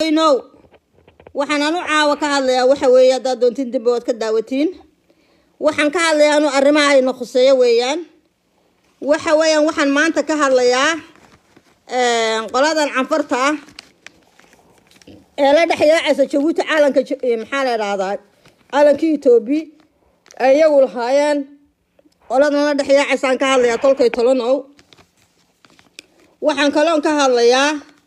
no waxaan anu caawa ka hadlayaa waxa weeye haddaad doontiin dibba waad ka daawatiin waxaan ka hadlayaa anu arrimaha ayna khuseeyo weeyaan waxa weeyaan waxaan maanta ka hadlayaa qoladan canfarta ah ee la dhexyaacaysa jabuuti caalanka maxaa la idhaahdaa caalankii etoobi ay iyagu lahaayeen qoladan la dhexyaacaysaan ka hadlayaa tolkay tolanow waxaan kaloon ka hadlayaa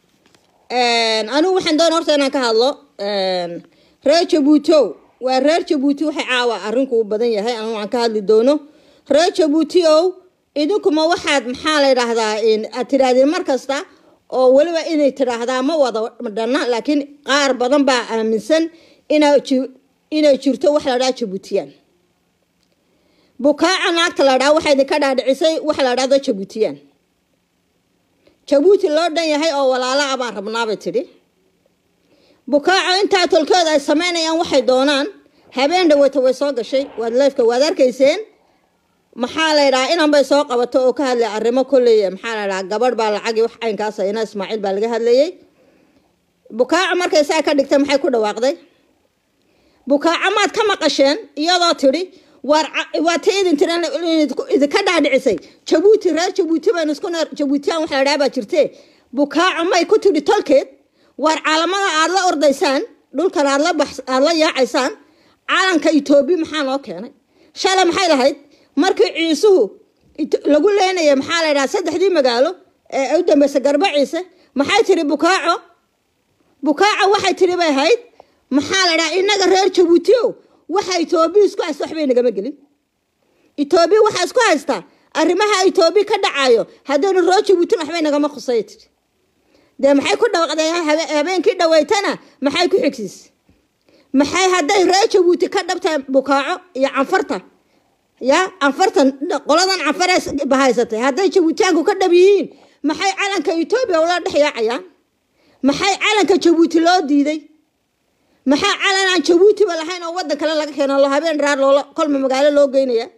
anigu waxaan doona horta inaan ka hadlo reer jabuutow waa reer jabuuti waxay caawa arrinku u badan yahay anigu aan ka hadli doono reer jabuuti ow idinkuma waxaad maxaa la yidhaahdaa aad tidhaahdeen mar kasta oo weliba inay tidhaahdaa ma wada dhanna laakiin qaar badan baa aaminsan inay jirto wax la dhaha jabuutiyaan bukaaca naagta la dhaa waxaa idinka dhaadhicisay wax la dhahdo jabuutiyaan jabuuti loo dhan yahay oo walaala a baan rabnaabay tidhi bukaaco intaa tolkooda ay samaynayaan waxay doonaan habeen dhaweyta way soo gashay waad leefka waad arkayseen maxaa la ydhahaa inan bay soo qabato oo ka hadlay arrimo kolley maxaa la ydhahaa gabadh baa lacagii wax caynkaas ina ismaaciil baa laga hadlayay bukaaco markay saa ka dhigtay maxay ku dhawaaqday bukaaco maad ka maqasheen iyadoo tidhi waa ta idin tiran idinka dhaadhicisay jabuuti reer jabuuti baynu isku neer jabuutiyaan wax la dhaha baa jirte bukaaco may ku tidhi tolkeed waar caalamada aad la ordaysaan dhulkan aad la bax aad la yaacaysaan caalanka etoobi maxaa noo keenay shalay maxay lahayd markii ciisuhu lagu leenaya maxaa la ydhaha saddexdii magaalo ee u dambeysay garba ciise maxay tidhi bukaaco bukaaco waxay tidhi bay ahayd maxaa la dhaha innaga reer jabuuti o waxa etoobiya isku haysta waxbay nagama gelin etoobiya waxaa isku haystaa arrimaha etoobiya ka dhacayo haddaynu reer jabuutin waxbay nagama khusaya tidhi dee maxay ku dhawaqdeen habeenkii dhaweytana maxay ku xigsiis maxay hadday reer jabuuti ka dhabtahay bukaaco iyo canfarta ya canfartan qoladan canfare bahaysatay hadday jabuutiyaanku ka dhab yihiin maxay calanka etoobiya ula dhex yaacayaan maxay calanka jabuuti loo diiday maxaa calan aan jabuutiba lahayn oo waddan kale laga keeno lo habeen raar loola kolma magaalo loo geynaya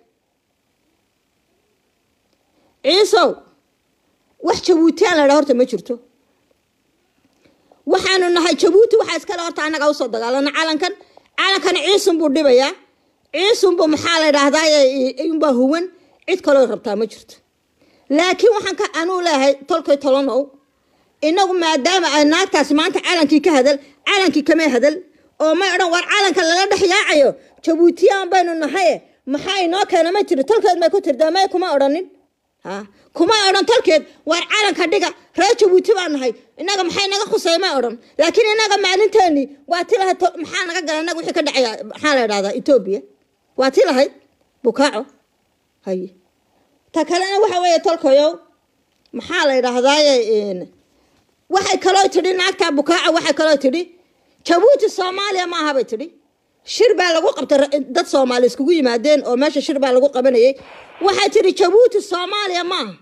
ciisow wax jabuutiyaan la dhaa horta ma jirto waxaanu nahay jabuuti waxaa iskale horta annaga usoo dagaalana calankan calankan ciisunbuu dhibayaa ciisunbu maxaa la dhahdaa unbaa huwan cid kaloo rabtaa ma jirto laakiin waxaan ka anuu leeyahay tolkay tolanow inagu maadaama ay naagtaasi maanta calankii ka hadal calankii kamay hadal oo may odhan waar calanka lala dhex yaacayo jabuutiyaan baynu nahaye maxaa inoo keena ma tiri tolkeed may ku tirda may kuma odhanin ha kuma odhan tolkeed waar calanka dhiga reer jabuuti baa nahay inaga maxay naga khusay may odhan laakiin inaga maalinteeni waa ti lahayd maxaa naga gala inaga wixii ka dhacaya maxaa la dhahdaa etoobiya waa ti lahayd bukaaco haye ta kalena waxa weeye tolkayow maxaa la yidhaahdaaye waxay kaloo tidhi naagtaa bukaaco waxay kaloo tidhi jabuuti soomaaliya ma aha bay tidhi shir baa lagu qabtay dad soomaali iskugu yimaadeen oo meesha shir baa lagu qabanayay waxay tidhi jabuuti soomaaliya ma aha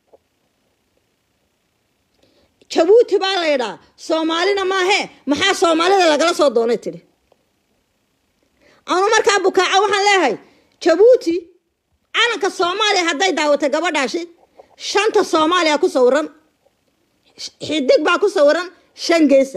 jabuuti baa la yidhaa soomaalina maahee maxaa soomaalida lagala soo doonay tidhi anu markaa bukaaco waxaan leeyahay jabuuti calanka soomaaliya hadday daawatay gabadhaashi shanta soomaaliya ku sawiran xidig baa ku sawiran shan geesa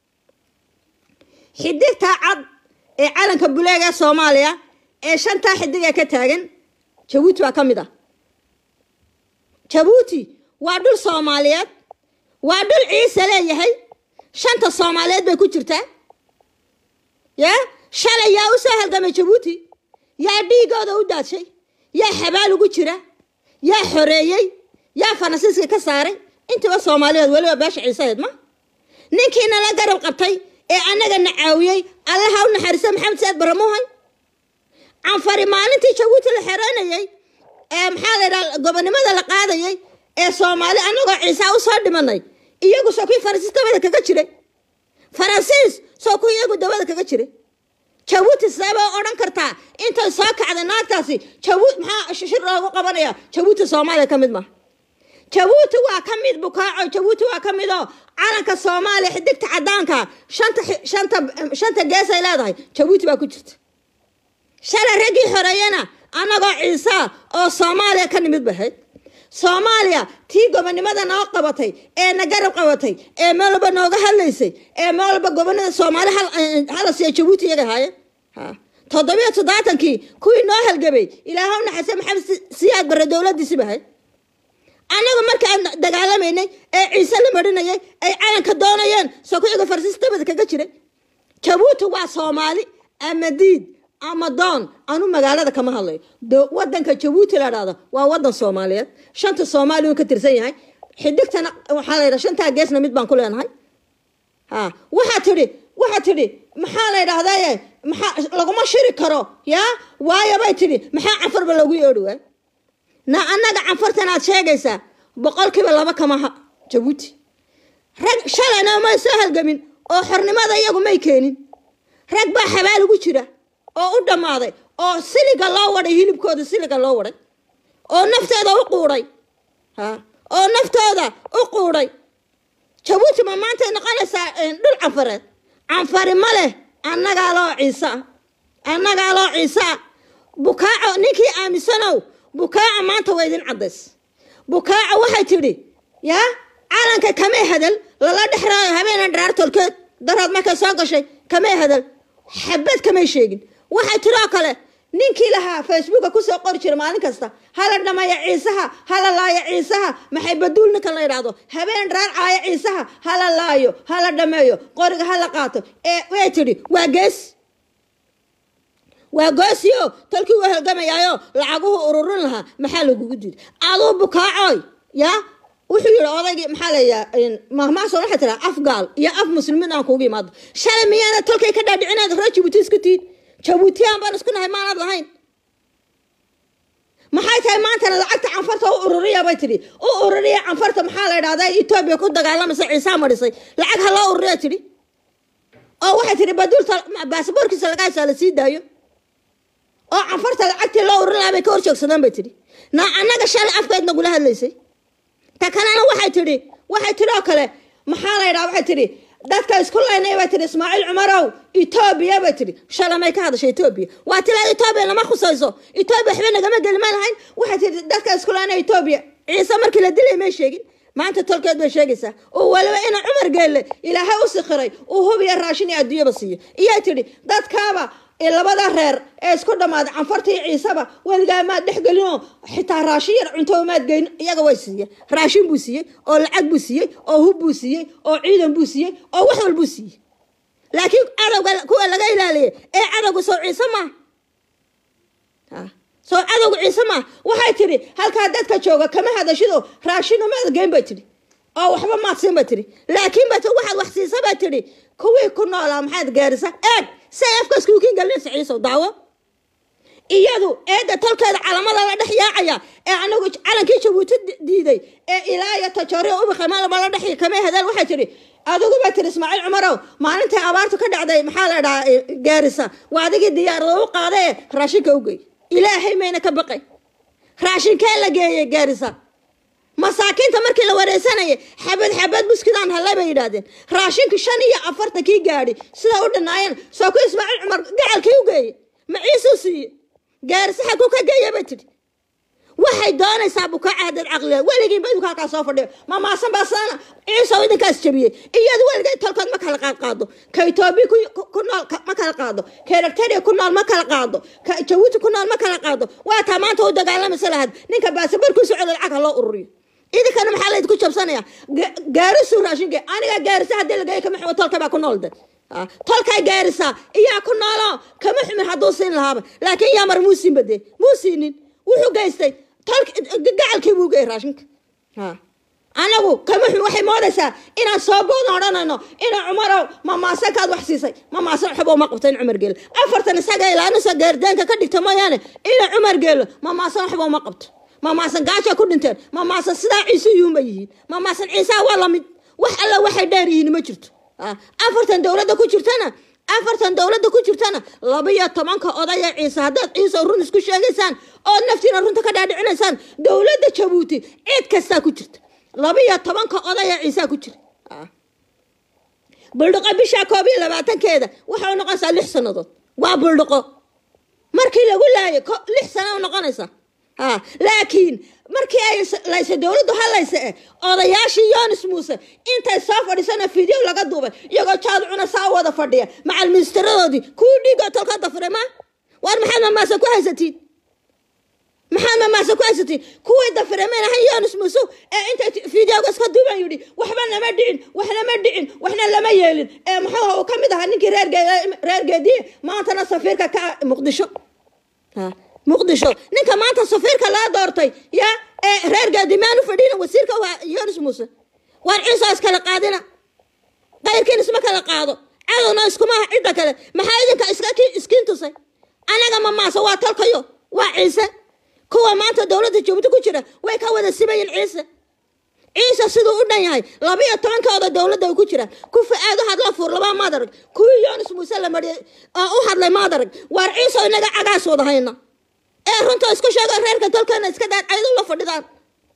xidigtaa cad ee calanka buleega ee soomaaliya ee shantaa xidig ee ka taagan jabuuti baa ka mid ah jabuuti waa dhul soomaaliyeed waa dhul ciise leeyahay shanta soomaaliyeed bay ku jirtaa yaa shalay yaa u soo halgamay jabuuti yaa dhiigooda u daadshay yaa xabaal ugu jira yaa xoreeyey yaa faransiiska ka saaray intiba soomaaliyeed weliba beesha ciisaheed ma ninkiina la garab qabtay ee annaga na caawiyey allaha u naxariisa maxamed saad baramuhay canfari maalintii jabuuti la xereynayay ee maxaa la ydhaha gobonimada la qaadayay ee soomaali annagoo ciisaa u soo dhimanay iyagu soo kuwii faransiis dabada kaga jiray faransiis soo kuwii iyagu dabada kaga jiray jabuuti sabaa odhan kartaa intay soo kacday naagtaasi jabuut maxaa shir loogu qabanaya jabuuti soomaaliya ka mid maha jabuuti waa ka mid bukaaco jabuuti waa ka mid oo calanka soomaaliya xidigta cadaanka shanta shanta shanta gees ay leedahay jabuuti baa ku jirta shalay raggii xoreeyana annagoo ciisa oo soomaaliya ka nimid bahayd soomaaliya tii gobonimada noo qabatay ee na garab qabatay ee meel walba nooga hadlaysay ee meel walba gobonada soomaali hala siiya jabuuti iyaga haayeen ha toddobiyo toddobaatankii kuwii noo halgabay ilaaha u naxariistay maxamed siyaad barre dowladiisi bahay annagu markaan dagaalamaynay ee ciise la marinayay ay calanka doonayeen soo ku iga farsiis dabada kaga jiray jabuuti waa soomaali ama diid ama doon anu magaalada kama hadlayo wadanka jabuuti la dhahdo waa wadan soomaaliyeed shanta soomaali uu ka tirsan yahay xidigtana waxaa la yidhaha shantaa geesna mid baan ku leenahay ha waxaa tidhi waxaa tidhi maxaa la yidhahdaye maxaa laguma shiri karo yaa waayo bay tidhi maxaa canfarba loogu yeedhi waay na annaga canfartan aad sheegaysaa boqolkiiba laba kamaha jabuuti rag shalayna may soo halgamin oo xornimada iyagu may keenin rag baa xabaal ugu jira oo u dhammaaday oo siliga loo waday hilibkooda siliga loo waday oo naftooda u quudhay ha oo naftooda u quudhay jabuuti ma maantay noqonaysaa dhul canfareed canfari ma leh annagaa loo ciisaa annagaa loo ciisaa bukaaco ninkii aaminsanow bukaaca maanta waa idin caddays bukaaca waxay tidhi yaa calanka kamay hadal lala dhexraayo habeena dharaar tolkeed daraad markay soo gashay kamay hadal xabad kamay sheegin waxay tidoo kale ninkii lahaa facebooka kusoo qori jira maalin kasta hala dhameeyo ciisaha hala laayo ciisaha maxay baduul ninkan la yidhaahdo habeen dharaar caayo ciisaha hala laayo hala dhameeyo qoriga hala qaato ee way tidhi waa gees waa goosiyo talkii u halgamayaayo lacaguhu ururin lahaa maxaa lagugu diri aduu bukaacoy yaa wuxuu yihi odaygii maxaa layaa mahmaaso waxay tiraa af gaal iyo af muslimiin aan kuugu imaado shalay miyaana tolkay ka dhaadhicinaad hore jabuuti isku tiid jabuutiyaan baan isku nahay maanad lahayn maxay tahay maantana lacagta canfarta u ururiya bay tidhi u ururiya canfarta maxaa la idhahdaa etoobiya ku dagaalamaysa ciisaa marisay lacag ha loo ururiya tidhi oo waxay tidhi baduulta baasaboorkiisa lagaasaa la sii daayo oo canfarta lacagtii loo ururin lahaa bay ka horjoogsadaan bay tidhi na annaga shalay afkeed nagula hadlaysay ta kalena waxay tidhi waxay tidhi oo kale maxaa la yidhaha waxay tidhi dadka isku laynay bay tidhi ismaaciil cumarow etoobiya bay tidhi shalay may ka hadashay etoobiya waa tilaa etoobiya lama khusayso etoobiya waxba nagama geli ma lahayn waxay tidhi dadka isku laynay etoobiya ciise markii la dilay may sheegin maanta tolkeed bay sheegaysaa oo waliba ina cumar geelle ilaahay u sikhiray uu hubiya raashin iyo adduunyaba siiyo iyay tidhi dadkaaba labada reer ee isku dhammaaday canfarta iyo ciisaba weligaa maad dhex gelinoo xitaa raashin yar cunto maad geyn iyaga way siiye raashin buu siiyey oo lacag buu siiyey oo hub buu siiyey oo ciidan buu siiyey oo wax walbuu siiyey laakiin cadowga kuwa laga ilaaliyay ee cadowga soo ciise maaha soo cadowga ciise maaha waxay tidhi halkaa dadka jooga kama hadashido raashino maad geyn bay tidhi oo waxba maad siin bay tidhi laakiin ba waxaad wax siisa bay tidhi kuwii ku noolaa maxaad gaarisa eeg say afkaas kuukin galinaysa ciisow daawo iyadu eedda tolkeeda calamada la dhex yaacaya ee anagu calankii jabuuti diiday ee ilaa iyo tajooriya ubakama la dhex kamay hadaan waxay tidhi adigu baa tiri ismaaciil cumarow maalintai abaartu ka dhacday maxaa la dhahaa gaarisa waa adigii diyaarada u qaadae raashinka u geey ilaahay mayna ka baqay raashinkee la geeyey gaarisa masaakiinta markii la wareysanayay xabad xabad buskidaan hallay bay yidhaahdeen raashinka shan iyo afartankii gaadhi sidaa u dhanaayeen soo ku ismaaciil cumar gacalkii u geeye maciisuu siiye gaarisa xaguu ka geeya bay tidhi waxay doonaysaa bukaaca haddaad caqliga weligii badku halkaa soo fadhiyo mamaasan baa sana ciisow idinkaas jabiyey iyadu weligay tolkood ma kala qaad qaado ka etoobiya ku nool ma kala qaado ka erectaria ku nool ma kala qaado ka jabuuti ku nool ma kala qaado waa taa maanta u dagaalamaysa lahad ninka baasabarkiisu celo lacag ha loo ururiyo idinkana maxaa laydinku jabsanaya gaarisu raashinke aniga gaarisa haddii lagey kama xumo tolka baa ku nool de tolkaa gaarisa iyaa ku noolo kama xumin hadduu siin lahaaba laakiin yaa mar muu siin bade muu siinin wuxuu geystay gacalkii buu geeyay raashinka anagu kama xum waxay moodaysaa inaan soo boodan odhanayno ina cumarow mamaasankaad wax siisay mamaasan waxba uma qabto in cumar geelo afartan isaga ilaanusa gaardaanka ka dhigta mooyaane ina cumar geelo mamaasan waxba uma qabto mamaasan gaajaa ku dhinteen mamaasan sidaa ciise yuuma yihiin mamaasan ciisaa waa lamid wax alla waxay dheer yihiin ma jirto afartan dowladda ku jirtana afartan dowladda ku jirtana laba iyo tobanka odaya ciise haddaad ciise run isku sheegaysaan ood naftiina runta ka dhaadhicinaysaan dowladda jabuuti cid kastaa ku jirta laba iyo tobanka odaya ciisaa ku jira buldhiqo bishaa koob iyo labaatankeeda waxay u noqonaysaa lix sannadood waa buldhiqo markii lagu laayay lix sana u noqonaysaa ha laakiin markii ay laysa dowladdu halaysa eh odayaashii yonis muuse intay soo fadhiisana video laga duubay iyagoo jaad cuna saa u wada fadhiya macal ministeradoodii kuwii dhiigoo tolka dafiray ma waar maxaad mamaasa ku haysatiin maxaad mamaasa ku haysatiin kuwii dafiray mayna han yonis muuse ee intay videoga iska duuban yidhi waxba nama dhicin waxna ma dhicin waxna lama yeelin ee muxuu uu ka mid ahaa ninkii reer geediye maantana safiirka ka muqdisho ha muqdisho ninka maanta safiirka laa doortay ya ee reer gaadimaan u fadhiina wasiirka waa yonis muuse waar ciisa iskala qaadina qayrkiin isma kala qaado cadowna iskumaha cidda kale maxaa idinka iska iskiin tusay anaga mamaase waa tolkayo waa ciise kuwa maanta dowladda jabuuti ku jira way ka wada sibayin ciise ciise siduu u dhan yahay labiyo tobankooda dowladda ay ku jiraan ku fa-aad u hadla fuur labaa maadarag kuwii yonis muuse la mariyay oo u hadlay maadarag waar ciise inaga cagaas wada hayna ee runta isku sheego reerka dalkana iska daan ayado la fadhidaan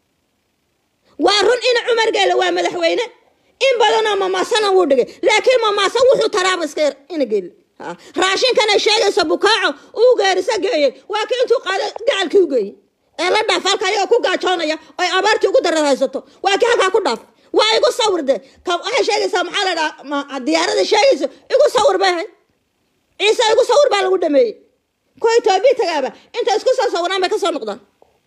waa run in cumar geele waa madaxweyne in badanoo mamaasana wuu dhigay laakiin mamaasa wuxuu taraaba iska yar ina geeli raashinkan ay sheegaysa bukaaco uu geerisa geeyey waa ki intuu qaado gacalkii u geeyey ee la dhaaf halka ayagoo ku gaajoonaya oy abaartii ugu darad haysato waa ki halkaa ku dhaaf waa igu sawirde waxay sheegaysaa maxaa la dhaha diyaarada sheegaysa igu sawir bay ahay ciise igu sawir baa lagu dhameeyey kuwa etoobiya tagaaba inta isku soo sawiraan bay kasoo noqdaan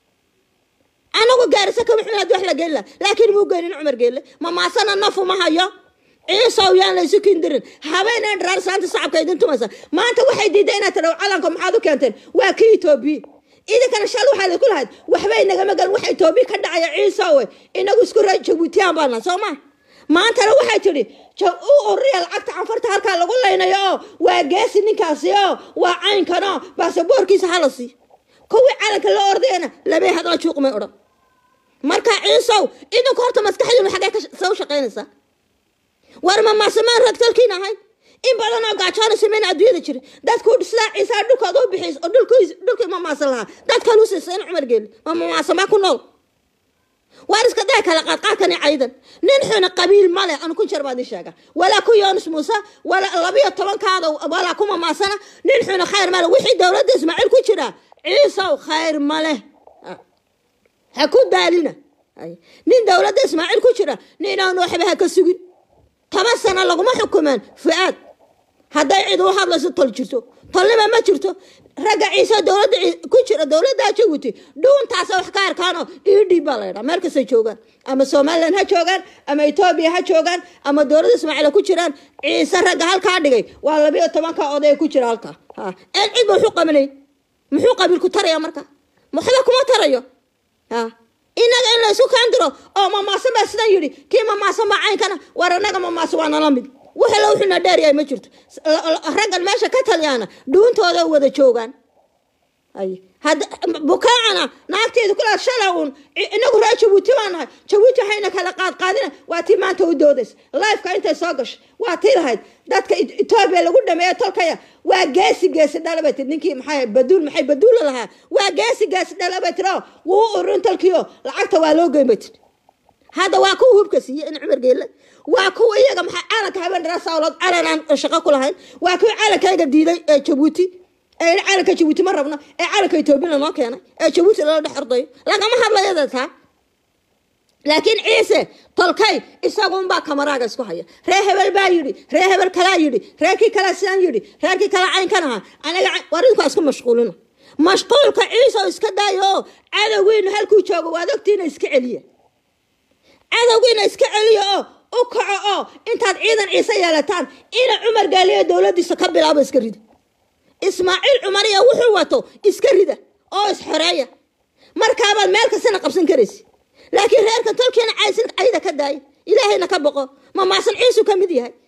anagu gaarisa kama xumin hadii wax la geeli laha laakiin muu geenin cumar geelle mamaasana nafu ma hayo ciisow yaan laysu kindirin habeeneen dharaar saanta sacabka idin tumaysa maanta waxay diiday inaad tidhaw calanka maxaad u keenteen waa kii etoobiya idinkana shal waxaa laku lahayd waxbay nagama galan waxa etoobiya ka dhacaya ciisowe inagu isku ra jabuutiyaan baana soo ma maantana waxay tidhi u ururiya lacagta canfarta halkaa lagu laynayo oo waa geesi ninkaasi oo waa caynkanoo baasaboorkiisa hala sii kuwii calanka la ordayana labay hadla juuqmay odhan marka ciisow idinku horta maskaxdiinu xaggee kasoo shaqaynaysaa war mamaasamaan ragtalkiin ahayd in badan oo gaajoona sameyn adduunyada jira dadku sidaa ciisaa dhulkooda u bixiys oo dhulkii mamaasa lahaa dadkan u siisa in cumar geeli ma mamaasamaa ku nool waar iska day kala qaadqaadkani caydan nin xuna qabiil male anu ku jar baad ii sheega walaa ku yonis muuse walaa labiyo tobankaada walaa ku mamaasana nin xuna khayr male wixii dowladda ismaaciil ku jira ciisow khayr male ha ku daalina nin dowladda ismaaciil ku jira ninaan waxba ha ka sugin toban sano laguma xukumeen fu-aad hadday cid u hadlayso tol jirto tolnima ma jirto ragga ciise dowladda ku jira dowladdaa jabuuti dhuuntaasa wax ka arkaanoo idhib baa laydhaa meel kastay joogaan ama somalilan ha joogaan ama etoobiya ha joogaan ama dowladda ismaaciil ku jiraan ciise ragga halkaa dhigay waa labiyo tobanka oday ku jira halkaa en cid ba wuxuu qabanay muxuu qabiilku taraya marka waxba kuma tarayo inaga in laysu kaandiro oo mamaasan baa sidan yidhi kii mamaasan baa caynkana war anaga mamaasa waa nala mid wixii la wuxuuna dheeryahay ma jirto raggan meesha ka talyaana dhuuntooda wada joogaan bukaacana naagteedu kula shala uun inagu raa jabuuti baa nahay jabuuti waxayna kala qaadqaadina waa tii maanta u doodays lifeka intay soo gashay waa tii lahayd dadka etoobiya lagu dhameeyo tolkaya waa geesi geesi dhala bay tir ninkii maxay baduul maxay baduula lahaa waa geesi geesi dhala bay tiri oo wuu u ururin tolkiio lacagta waa loo geyn bay tiri hadda waa kuwa hubka siiye in cumar geelle waa kuwa iyaga maxaa calanka habeen dharaa sawlood calan aan shaqo ku lahayn waa kuwa calankayga diiday ee jabuuti ee calanka jabuuti ma rabno ee calanka etoobiya lanoo keenay ee jabuuti lala dhex ordayo lagama hadlayada taa laakiin ciise tolkay isagunbaa kamaraaga isku haya ree hebel baa yidhi ree hebel kalaa yidhi reerkii kalaa sidaan yidhi reerkii kalaa caynkan ahaa aniga war idinku isku mashquulina mashquulka ciise oo iska daayo oo cadowgiinu halkuu joogo waad ogtiina iska celiya cadowgiina iska celiya oo u kaco oo intaad ciidan ciise yeelataan ina cumar gaaliyo dowladiisa ka bilaabo iska rida ismaaciil cumariya wuxuu wato iska rida oo isxoreeya markaabaad meel kastana qabsan karaysa laakiin reerka tolkiina caysin cayda ka daaya ilaahayna ka boqo mamaasan ciisu ka mid yahay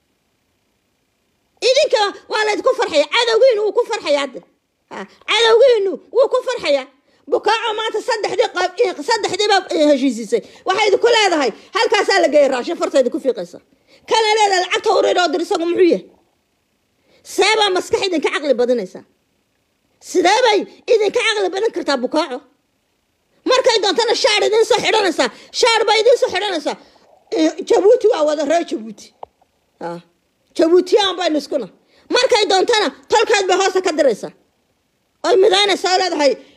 idinka waa laydku farxaya cadowgiinu wuu ku farxaya hadda cadowgiinu wuu ku farxaya bukaaco maanta saddexdii saddexdiiba heshiisisay waxay idinku leedahay halkaasaa la geeyay raashin fartayda ku fiiqaysa kana leedahay lacagta urir oo dir isagu muxuu yahay seebaa maskax idinka caqli badinaysaa sidee bay idinka caqli badin kartaa bukaaco markay doontana shaar idin soo xidhanaysaa shaar baa idin soo xidhanaysaa jabuuti waa wada reer jabuuti jabuutiyaan baynu iskuna markay doontana tolkeed bay hoosta ka diraysaa oy midaynaysaa oo leedahay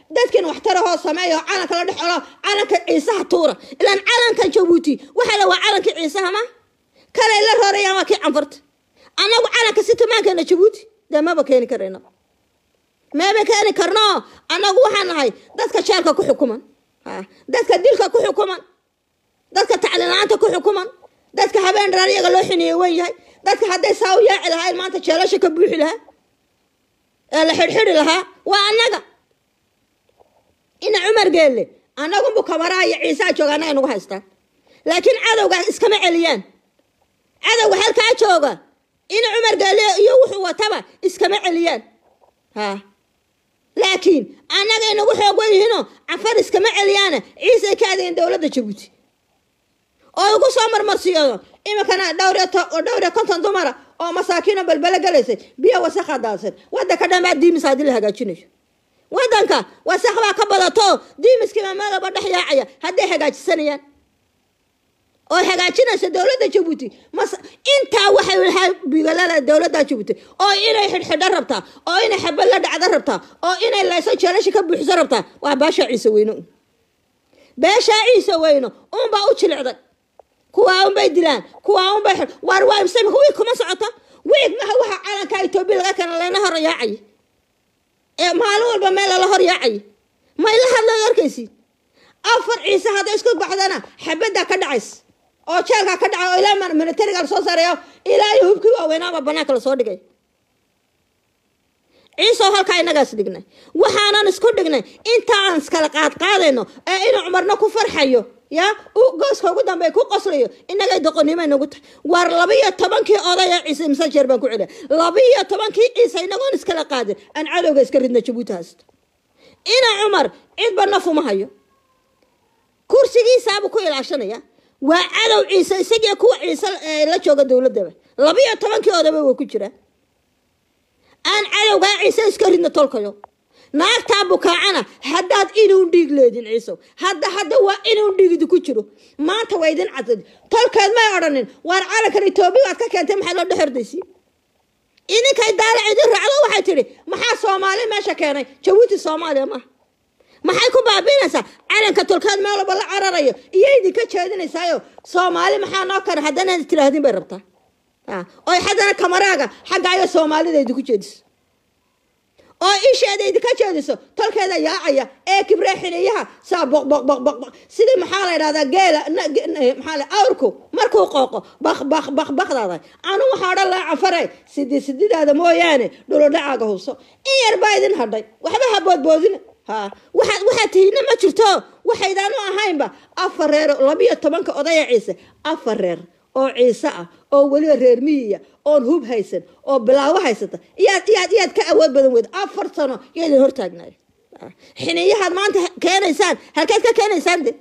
dadkiina waxtarahoo sameeya oo calanka la dhex olo calanka ciisaha tuura ilaan calankan jabuuti waxaa la waa calankii ciisaha ma kalay la roorayaan waa kii canfarta annagu calanka si tumaankeena jabuuti dee maba keeni karayna meeba keeni karno annagu waxaan nahay dadka jeelka ku xukuman dadka dilka ku xukuman dadka tacliin-la-aanta ku xukuman dadka habeen dharaan iyaga loo xineeye wen yahay dadka hadday saa u yaaci lahayn maanta jeelasha ka buuxi lahaa ee la xidhxidhi lahaa waa annaga ina cumar geelle annagunbu kabaraa iyo ciisaa jooga annaga nagu haystaan laakiin cadowga iskama celiyaan cadowga halkaa jooga ina cumar geelle iyo wuxuu wataba iskama celiyaan ha laakiin annaga inagu xoog wenyihiinoo cafar iskama celiyaana ciisay ka adageen dowladda jabuuti oo igu soo marmarsiyado iminkana dhowr dhowriyo konton dumara oo masaakiino balbelo galaysay biyo wasakha daadsan wadanka dhan baa diimis haddii la hagaajinayo wadanka wasakh baa ka badato diimiskiiba meelaba dhex yaacaya hadday hagaajisanayaan oo hagaajinaysa dowladda jabuuti mas intaa waxay lahaa bigalada dowladda jabuuti oo inay xidhxidho rabtaa oo inay xabad la dhacdo rabtaa oo inay layso jeelasha ka buuxiso rabtaa waa baashaa ciise weyno beeshaa ciise weyno unbaa u jilicday kuwaa unbay dilaan kuwaa unbay waar waa imsamika wiig kuma socota wiig maha waxa calanka etoobiya laga keena layna hor yaacay ee maalin walba meel lala hor yaacay may la hadlaad arkaysiin afar ciise hadday isku baxdana xabaddaa ka dhacays oo jeelkaa ka dhacay oo ilaa militariga lasoo saareeyo ilaa iyo hubkii waaweynaaba banaanka lasoo dhigay ciiseoo halkaa innagaas dhignay waxaanan isku dhignay intaan iskala qaadqaadayno ee inuu cumarna ku farxayo ya gooska ugu dambe ku qoslayo inagay doqonnimo nagu tahay waar labiiyo tobankii odaya ciise imse jeer baan ku celiya labiiyo tobankii ciise inagoon iskala qaadin aan cadowga iska ridna jabuuti haysto ina cumar cidba nafuma hayo kursigiisaabuu ku ilaashanaya waa cadow ciise isagii kuwa ciise la jooga dowladaba labiiyo tobankii odaba way ku jiraan aan cadowgaa ciise iska ridna tolkayo naagtaa bukaacana haddaad inuun dhiig leedin ciisow hadda hadda waa inuun dhiigidi ku jiro maanta waa idin cadad tolkeed may odhanin waar calankan etoobiya aad ka keentay maxaad loo dhexordaysi idinkay daalac idin raacdo waxay tidhi maxaa soomaali meesha keenay jabuuti soomaaliya maaha maxay ku baabiinaysaa calanka tolkeed meel walba la cararayo iyo idinka jeedinaysaayo soomaali maxaa noo kana haddana tiraahdin bay rabtaa oy haddana kamaraaga xagga ayo soomaalida idinku jeediso oo isheeda idinka jeediso tolkeeda yaacaya ee kibree xiliyaha saa boq boq boq boq boq sidii maxaa la yidhahdaa geela maxaa la awrku markuu qooqo baq baq baq baqdaada anu waxaa odhan lahaa cafare sidi sididaada mooyaane dhulodhacaaga hubso in yar baa idin hadhay waxba ha boodboodina ha waxaad waxaad tihiina ma jirto waxaydaan u ahaynba afar reer labiyo tobanka odaya ciise afar reer oo ciise ah oo weliba reer miyiya oon hub haysan oo bilaawo haysata iyaad iyaad iyaad ka awood badan weyd afar sano yaydin hortaagnaay xiniyahaad maanta keenaysaan halkeed ka keenaysaan de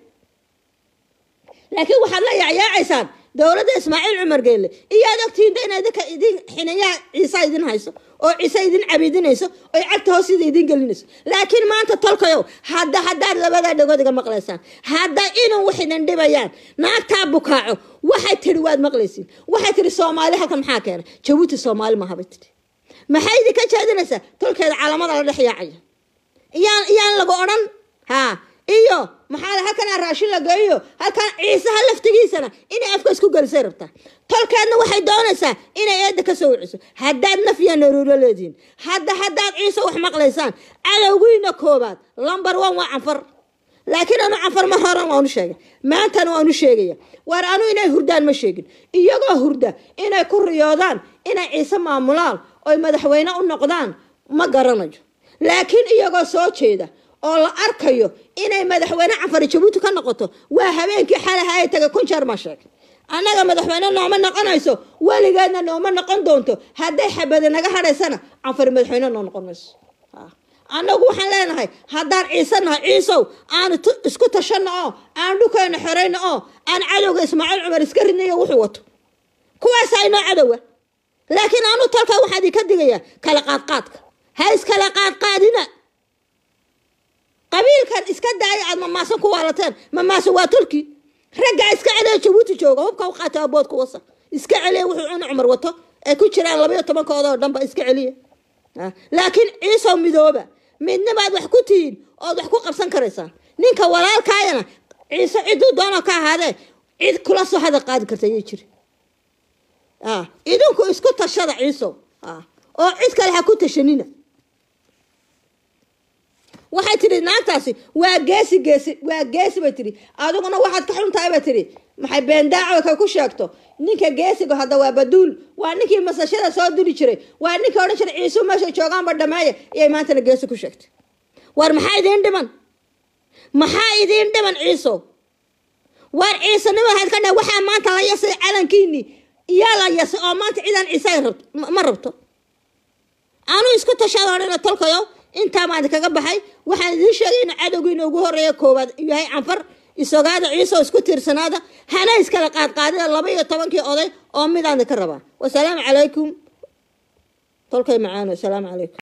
laakiin waxaad la yacyaacaysaan dowladda ismaaciil cumar geelle iyaad ogtihiin de ina idinka idin xiniyaha ciisa idin hayso oo ciise idin cabidinayso oy cagta hoosida idin gelinayso laakiin maanta tolkayow hadda haddaad labadaa dhagood iga maqlaysaan hadda inuu wax idin dhibayaan naagtaa bukaaco waxay tidhi waad maqlaysiin waxay tidhi soomaali halkan maxaa keenay jabuuti soomaali maaha bay tidhi maxay idinka jeedinaysaa tolkeeda caalamada la dhex yaacaya iyaan iyaan lagu odhan haa iyo maxaa halkan raashin la geeyo halkan ciisaha laftigiisana inay afka isku gelisay rabtaa tolkeedna waxay doonaysaa inay eedda ka soo wiciso haddaad nafya naruuro leedihiin hadda haddaad ciise wax maqlaysaan cadowgiina koobaad lamber one waa canfar laakiin anu canfar mar horan waanu sheegay maantana waanu sheegaya waar anu inay hurdaan ma sheegin iyagoo hurda inay ku riyoodaan inay ciise maamulaan oy madaxweyne u noqdaan ma garanayo laakiin iyagoo soo jeeda oo la arkayo inay madaxweyne canfari jabuuti ka noqoto waa habeenkii xalaha ay tagay kun jeer ma sheegay annaga madaxweyne nooma noqonayso weligeedna nooma noqon doonto hadday xabadi naga hadhaysana canfari madaxweyne noo noqon mayso annagu waxaan leenahay haddaan ciise nahay ciisow aanu isku tashano oo aan dhulkeena xorayno oo aan cadowga ismaaciil cumar iska ridnayo wuxuu wato kuwaasaa inoo cadowa laakiin anu talka waxaa idinka digayaa kala qaadqaadka ha iskala qaadqaadina qabiilkan iska daaya aad mamaasan ku waalateen mamaasan waa tolki raggaa iska celiya jabuuti jooga hubka u qaata aboodku wasa iska celiya wuxuu cuna cumar wato ay ku jiraan labayo tobankoodoo dhanba iska celiya laakiin ciisow midooba midnimaad wax ku tihiin ood wax ku qabsan karaysaan ninka walaalkaayana ciise ciduu doono ka ahaadee cid kula soo hada qaadi karta ayay jiri ah idinku isku tashada ciiso ah oo cid kale ha ku tashanina waxay tidhi naagtaasi waa geesi geesi waa geesi bay tidhi adiguna waxaad ka xun tahay bay tidhi maxay beendaaco kay ku sheegto ninka geesiga hadda waa baduul waa ninkii masashada soo duli jiray waa ninkii odhan jiray ciisu meesha joogaanba dhameeya iyay maantana geesi ku sheegtay war maxaa idiin dhiman maxaa idiin dhiman ciiso war ciisanimo waxaad ka dhahay waxaa maanta la yasay calankiini iyaa la yasay oo maanta cidaan ciise ay rabto ma rabto anu isku tashadoonina tolkayo intaa baan kaga baxay waxaan idiin sheegay in cadowgiina ugu horeeya koowaad yahay canfar isogaada ciise oo isku tiirsanaada hana iskala qaadqaadida laba iyo tobankii oday oo midaan ka rabaa wasalaamu calaykum tolkay macaano asalaamu calaykum